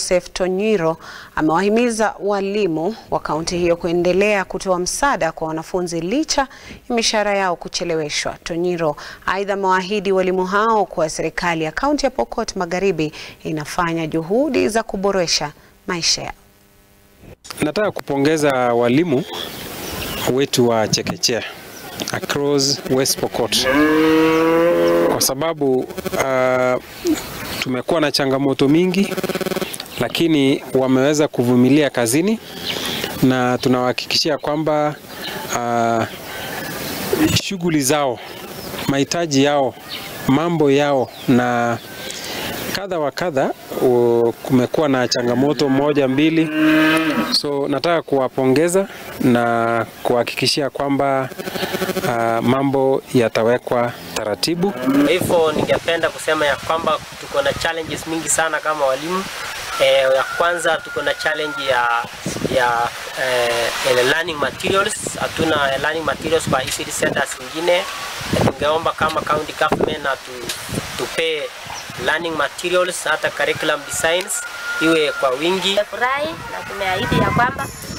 Joseph Tonyiro amewahimiza walimu wa kaunti hiyo kuendelea kutoa msaada kwa wanafunzi licha ya mishahara yao kucheleweshwa. Tonyiro aidha amewaahidi walimu hao kuwa serikali ya kaunti ya Pokot Magharibi inafanya juhudi za kuboresha maisha yao. Nataka kupongeza walimu wetu wa chekechea across West Pokot kwa sababu uh, tumekuwa na changamoto mingi, lakini wameweza kuvumilia kazini na tunawahakikishia kwamba uh, shughuli zao, mahitaji yao, mambo yao na kadha wa kadha, kumekuwa na changamoto moja mbili, so nataka kuwapongeza na kuhakikishia kwamba uh, mambo yatawekwa taratibu. Hivyo ningependa kusema ya kwamba tuko na challenges mingi sana kama walimu. E, ya kwanza tuko na challenge ya ya eh, learning materials. Hatuna learning materials kwa ECD centers zingine. Tungeomba kama county government atu tupe learning materials hata curriculum designs iwe kwa wingi. Tumefurahi na tumeahidi ya kwamba